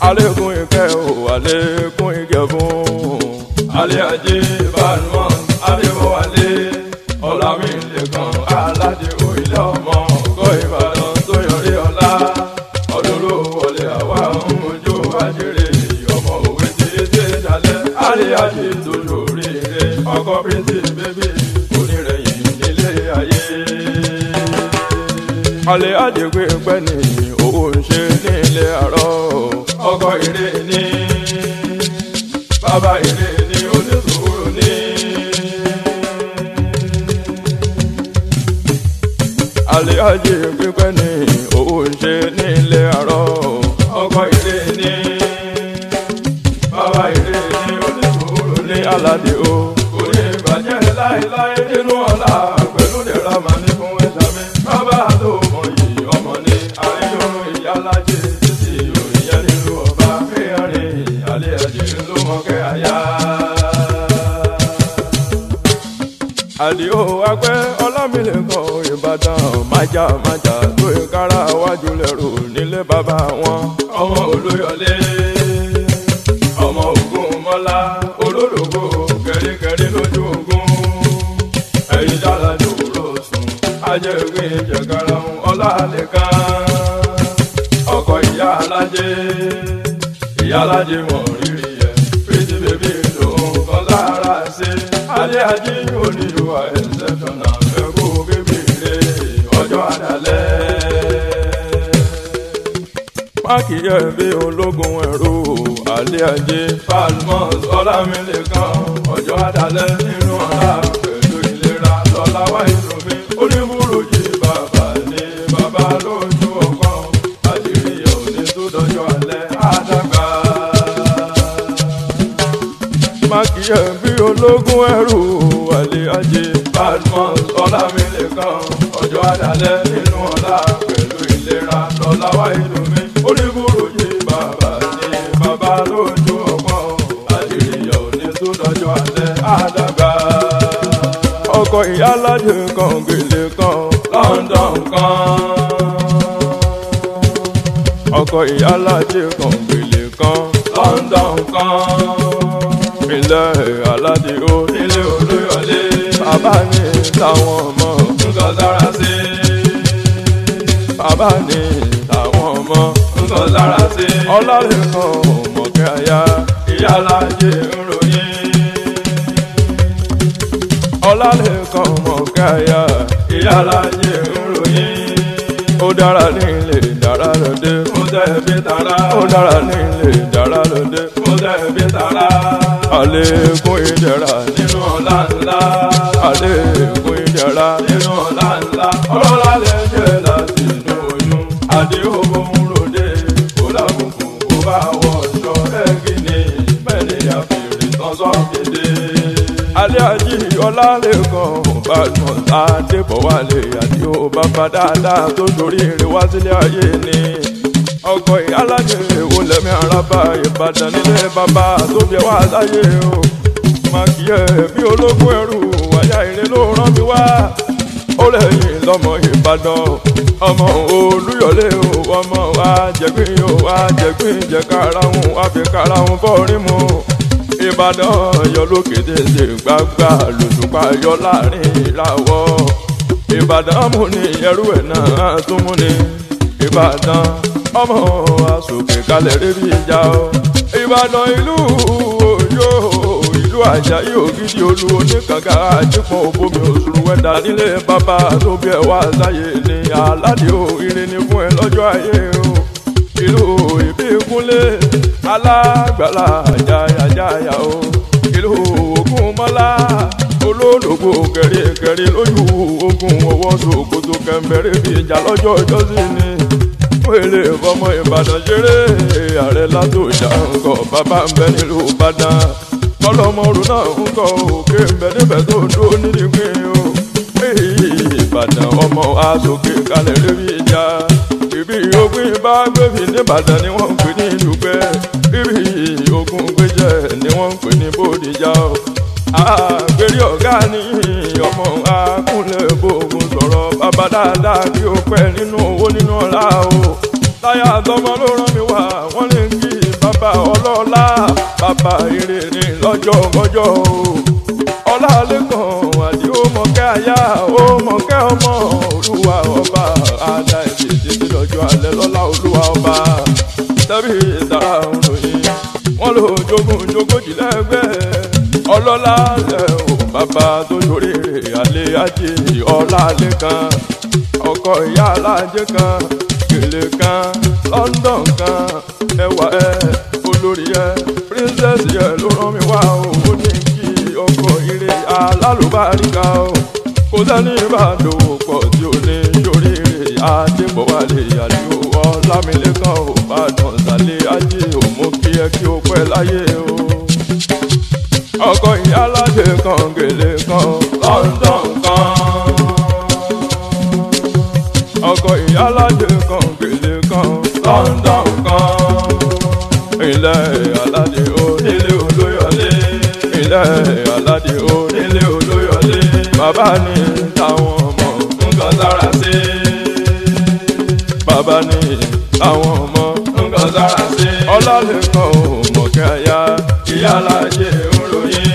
àlékún ìkẹ́ o àlékún ìkẹ́ fún. alẹ́ ajé balùwọ̀n adéwọ̀wálé ọ̀làmìlẹ̀kàn aládé òyìnbó ọmọ ọgọ́ ìbàdàn tó yọrí ọ̀la ọdún ló wọlé àwa ń mojú ajéré ọmọ òwe tí ètè dalẹ̀ alẹ́ ajé tó lórí rẹ̀ ọkọ̀ bíntì bébí onírẹ̀yìn nílé ayé. alẹ́ ajé pé pẹ́ ní owó ń ṣe nílé àárọ̀ ọkọ̀ ire ní bàbá ire ní onísùúrù ní. alẹ́ ajé pípẹ́ ní owó ń ṣe nílé àárọ̀ ọkọ̀ ire ní bàbá ire ní onísùúrù ní aládé o. kò ní ìbàjẹ́ láéláé nínú ọ̀la pẹ̀lú ìdẹ̀ra màá ní fún ẹ̀ṣá mi. bàbá tó mọ yìí ọmọ ní àríyànjú ìyálájẹ títí òrìyá nínú ọba fẹ́ẹ́rẹ́ alẹ́ ajé ló mọ kẹ́ àyà àdìo agbẹ́ ọlámilẹ́kọ̀ ìbàdàn májà májà tó ìkárà wájú lẹ́rù nílé bàbá wọn. ọmọ olóyọlé ọmọ ogun mọ́lá olólùgbò kẹ́ríkẹ́rí lójú ogun ẹ̀yin dára dòwúrò sùn ajẹ́gbẹ́ ìjẹ̀kára ọlálẹ́kan ọkọ̀ ìyá alájẹ ìyá alájẹ wọ̀n rírì ẹ̀ pretty baby lòun kan lára ṣe alẹ́ ajé onílùwà ẹ̀ńsẹ̀fọ̀nà ẹ̀kú bíbélé ọjọ́ àdálẹ́. páàkì yẹ bí ológun ẹ̀rú alẹ́ ajé palmos ọlámilẹ́kan ọjọ́ àdálẹ́ nínú ọ̀la pẹ̀lú ìlera lọ́la wáyé lómi oníbùrù yìí bàbá ní bàbá lójú ọkàn àṣírí òní tó dọjọ́ alẹ́ àdàgbà mákìyẹ bí ológun ẹrù wàlé ajé badmus ọlámilẹ́kan ọjọ́ àdálẹ́ nínú ọlá pẹ̀lú ìlera lọ́lá wáyé lómi oníbùrù yìí bàbá ní bàbá lójú ọgbọ́n àṣíríyà òní tó dọjọ́ alẹ́ àdàgbà. ọkọ̀ ìyálàjẹ kan gèlè kan London kan ọkọ̀ ìyálàjẹ kan gèlè kan London kan ilẹ̀ aládé ó nílé olóyọlé bàbá ní táwọn ọmọ nǹkan sára sí. bàbá ní táwọn ọmọ nǹkan sára sí. ọlọ́lẹ́kan ọmọkẹ́ àyà ìyá alájẹ ń ròyìn. ọlọ́lẹ́kan ọmọkẹ́ àyà ìyá alájẹ ń ròyìn. ó dára nílé dára lóde. ó tẹ̀ bí tara. ó dára nílé dára lóde. ó tẹ̀ bí tara àlékún ìdẹ̀ra nínú ọ̀la ńlá. àlékún ìdẹ̀ra nínú ọ̀la ńlá. ọlọ́lá lè jẹ́ láti inú oyún. àdéhùn ń ròde kó lábùkù kó bá wọ ọ̀ṣọ́ ẹ̀gìnì mẹ́rin àfihàn tán sọ́kéde. alẹ́ ají ọlálẹ́kan badmus adébọ̀wálé àdéhùn bàbá dáadáa tó torí ire wá sílé ayé ni ọkọ̀ ìyálàjẹ wo lẹ́mí araba ìbàdàn nílé bàbá tó bí wá sáyé o màkìyẹ bí ológun ẹrù wáyà ire ló rán mi wá ó lẹ́yìn lọ́mọ ìbàdàn ọmọ olúyọlé o ọmọ àjẹgbìn o àjẹgbìn jẹkarahun àfikarahun bọ́ọ̀rí mu ìbàdàn yọ lókè tètè gbàgbà lòṣùpá yọ láàrin ìràwọ̀ ìbàdàn mú ni ẹrú ẹ̀ náà tún mú ni ìbàdàn ọmọ asòkè kalẹ̀ rébi ìjà o. ìbàdàn ìlú òjò ìlú àjàyí ògidì olú oníkànga àjípọ̀ òbomi òṣùrù wẹ́dà nílé bàbá tó bí ẹ wá sáyé ní aládé o ire ni fún ẹ lọ́jọ́ ayé o. ìlú ìbí kúnlé alágbàlá àjàyàjàyà o. ìlú ògùn mọ́lá olólùgbò kẹrìkẹrì lójú ogun ọwọ́ sòkòtò kẹmbẹ̀rẹ̀ bí ìjà lọ́jọ́ ìjọ́sí ni wèrè fọmọ ìbàdàn ṣeré ààrẹ látò ìjà ńkọ bàbá ń bẹ nílùú ìbàdàn ọlọmọrù náà ń kọ òkè ń bẹ níbẹ̀ tó dúró nídìí o ìbàdàn ọmọ asòkè kalẹ̀ lébi ìjà ibi ogun bá gbèbí nìbàdàn ni wọ́n ń pè ní ìdúpẹ́ ibi ogun gbèjẹ ni wọ́n ń pè ní bòdìjà o àgbèrè ọ̀gá ni ọmọ akúnlẹ̀ bòògùn sọ̀rọ̀ bàbá dáadáa kí o pẹ́ nínú owó nínú ọ̀la o. táyà àtọmọ ló rán mi wá wọ́n lè kí bàbá ọlọ́lá bàbá ire ní lọ́jọ́ ọjọ́ o ọlálẹ́kan àdí ó mọ̀kẹ́ àyà ó mọ̀kẹ́ ọmọ olúwa ọba àdá ẹ̀sìn títí lọ́jọ́ alẹ́ lọ́lá olúwa ọba tẹ́bí ìtara òròyìn wọ́n lò jogún jogójì lẹ́gbẹ́ ọlọ́lá lẹ́ o bàbá tó ṣoríire àlẹ́ ajé ọlálẹ́ kan ọkọ ìyá alájẹ kan gèlè kan London kan ẹwà ẹ olórí ẹ princess yẹ ló rán mi wá o ó ní kí ọkọ ire alálùbáríkà o kò sẹ́ni ìbàdòwò pọ̀ tí ó ní ṣoríire adébọ̀wálé àdìo ọlámilẹ́kan ò bàdàn sálẹ̀ ajé ò mú kí ẹ kí o pẹ́ láyé o ọkọ ìyá alájẹ kan gèlè kan London kan ọkọ ìyálàjẹ kan gèlè kan London kan ilẹ̀ aládé onílé olóyọlé ilẹ̀ aládé onílé olóyọlé bàbá ní táwọn ọmọ nǹkan sára sí bàbá ní táwọn ọmọ nǹkan sára sí ọlálẹ́kan ò mọ̀kẹ́ àyà ìyálàjẹ òròyìn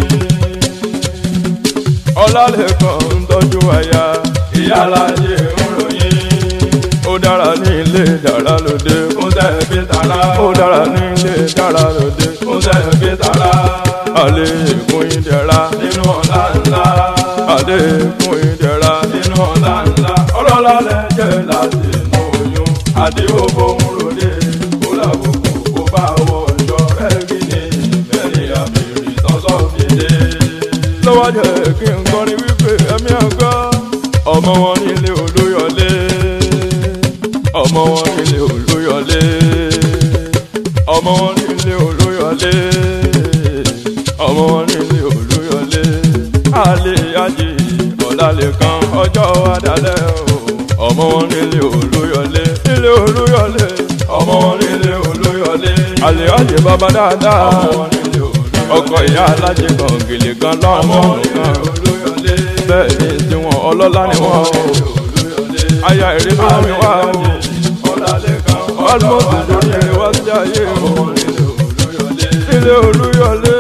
ọlálẹ́kan ń tọ́jú àyà ìyálàjẹ òròyìn ó dára ní ilé dára lóde fún tẹ̀bí tara. ó dára ní ilé dára lóde fún tẹ̀bí tara. àlékún ìdẹ̀ra nínú ọ̀la ńlá. àlékún ìdẹ̀ra nínú ọ̀la ńlá. ọlọ́lá lẹ́jẹ̀ láti inú oyún. àdéhùn bóun ròde kó làbùkù kó bá wọ ọjọ́ rẹ́gí ni bẹ́ẹ̀ni àbèrè tọ́sọ̀ fìdé. lọ́wọ́ jẹ́ kí n kọrin wípé ẹ̀mí àgbà ọmọ wọn nílé olóyọlé ọmọ wọn nílé olóyọlé ọmọ wọn nílé olóyọlé ọmọ wọn nílé olóyọlé alẹ́ ajé ọ̀làlẹ̀ kan ọjọ́ adalẹ̀ o ọmọ wọn nílé olóyọlé nílé olóyọlé ọmọ wọn nílé olóyọlé alẹ́ ajé bàbá dáadáa ọmọ wọn nílé olóyọlé ọkọ ìyá alájẹ kan gèlè kan lọ́mọ kan bẹ́ẹ̀ ni tiwọn ọlọ́lá ni wọ́n o aya èrè ló mi wá o almost lórí èrè wá sí ayé o ilé olúyọlé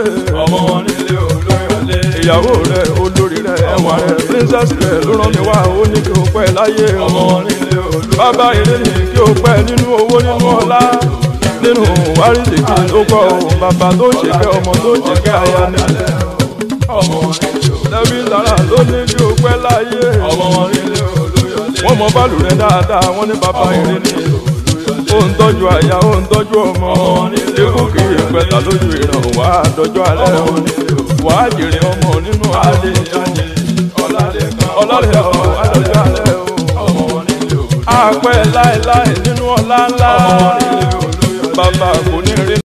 ìyàwó rẹ olórí rẹ ẹwà rẹ princess rẹ ló rán mi wá ó ní kí o pẹ́ láyé o bàbá èrè ní kí o pẹ́ nínú owó nínú ọlá nínú wárísìkì tó kọ o bàbá tó ń ṣèkẹ́ ọmọ tó ń ṣèkẹ́ aya ni lẹ́bí lára ló ní kí o pẹ́ láyé wọ́n mọ bálù rẹ̀ dáadáa wọ́n ní bàbá èrè ní ó ń tọ́jú àyà ó ń tọ́jú ọmọ ikú kì í pẹ̀ta lójú ìràn wà á dọjọ́ alẹ́ wà á jèrè ọmọ nínú alẹ́ ọlọ́lẹ̀ ọmọ wà á dọjọ́ alẹ́ o àpẹ láéláé nínú ọlá ńlá bàbá kò ní rí.